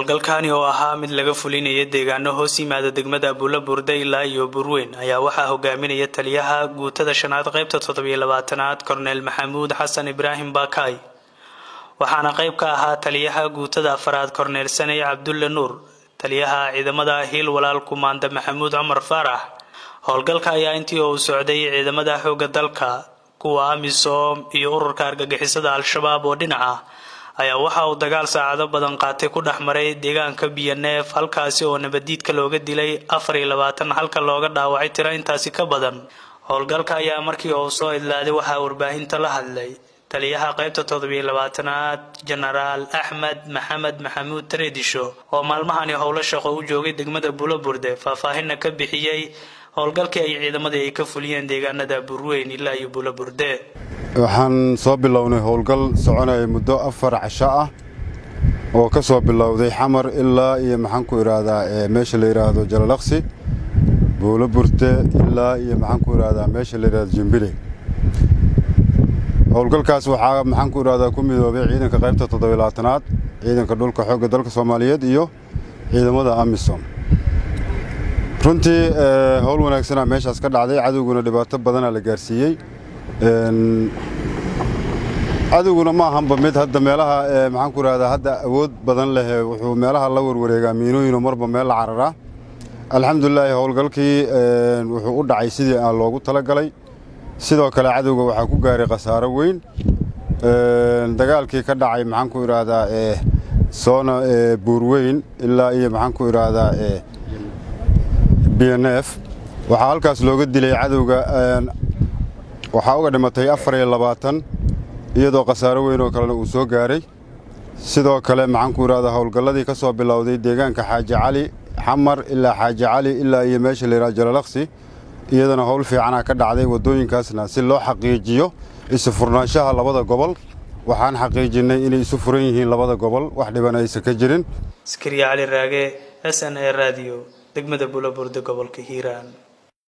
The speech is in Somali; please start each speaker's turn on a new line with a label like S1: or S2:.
S1: howlgalkani oo ahaa mid laga fulinaya deegaano hoos yimaada degmada abuula burde ilaa iyo burweyn ayaa waxaa hogaaminaya taliyaha guutada shanaad qaybta toddobiyo labaatanaad korneel maxamuud xasan ibraahim baakaay waxaana qayb ka ahaa taliyaha guutada afaraad korneel saney cabdulle nuur taliyaha ciidamada hiil walaal kumaanda maxamuud cumar faarax howlgalka ayaa intii uu socday ciidamada xoogga dalka kuwa amisom iyo ururka argagixisada al-shabaab oo dhinaca ayaa waxa uu dagaal saacado badan qaatay ku dhex maray deegaanka biyoneef halkaasi oo nabadiidka looga dilay afar iyo labaatan halka looga dhaawacay tiro intaasi ka badan howlgalka ayaa markii uu soo idlaaday waxaa warbaahinta la hadlay taliyaha qaybta toddobiyo labaatanaad jenaraal axmed maxamed maxamuud tareedisho oo maalmahani howlo shaqo u joogay degmada buloburde faahfaahinna ka bixiyey howlgalkii ay ciidamadii ay ka fuliyeen deegaanada burweyn ilaa iyo buloburde
S2: waxaan soo bilownay howlgal soconaya muddo afar casho ah oo ka soo bilowday xamar ilaa iyo maxaanku idhaahdaa meesha la yidhaahdo jalalaqsi buulo burte ilaa iyo maxaanku idhaahdaa meesha la yidhahdo jimbile howlgalkaas waxaa maxaanku idhahdaa ku midoobay ciidanka qaybta toddobilaatanaad ciidanka dhulka xoogga dalka soomaaliyeed iyo ciidamada amisom runtii howl wanaagsanaa meeshaas ka dhacday cadowguna dhibaato badanaa la gaarsiiyey cadowguna ma ahanba mid hadda meelaha maxaanku idhahdaa hadda awood badan leh wuxuu meelaha la warwareegaa miinooyinoo marba meel la cararaa alxamdulilaahi howlgalkii wuxuu u dhacay sidii aan loogu talagalay sidoo kale cadowga waxaa ku gaaray khasaaro weyn dagaalkii ka dhacay maxaanku idhaahdaa soona buurweyn ilaa iyo maxaanku idhaahdaa b n f waxaa halkaas looga dilay cadowga waxaa uga dhimatay afar iyo labaatan iyadoo khasaaro weyn oo kalena uu soo gaaray sidoo kale maxaanku idhahdaa howlgalladii ka soo bilowday deegaanka xaaji cali xamar ilaa xaaji cali ilaa iyo meesha la yidhaha jalalaqsi iyadana howl fiicanaa ka dhacday waddooyinkaasna si loo xaqiijiyo isu furnaanshaha labada gobol waxaan xaqiijinnay inay isu furan yihiin labada gobol wax dhiban aysan ka jirin
S1: askariya cali raage s n a radio degmada bulaburde gobolka hiiraan